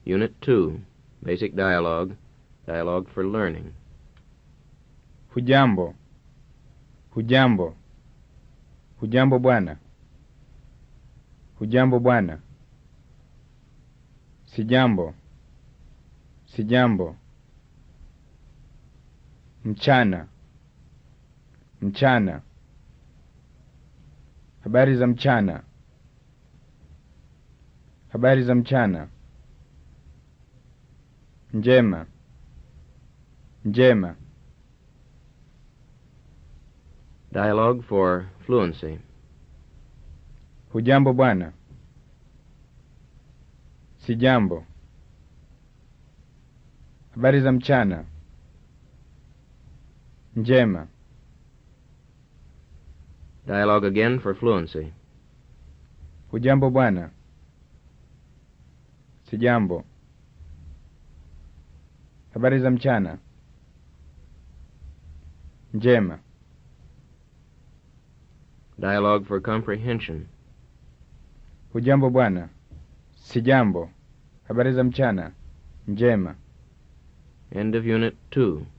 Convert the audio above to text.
Unit 2, Basic Dialogue, Dialogue for Learning. Hujambo. Hujambo. Hujambo bwana. Hujambo bwana. Sijambo. Sijambo. Mchana. Mchana. Habari za mchana. Habari za mchana. Njema. Njema. Dialogue for Fluency. Hujambo bwana. Sijambo. Habari za mchana. Njema. Dialogue again for Fluency. Hujambo bwana. Sijambo. Habari za mchana. Njema. Dialogue for Comprehension. Hujambo bwana. Sijambo. Habari za mchana. Njema. End of Unit 2.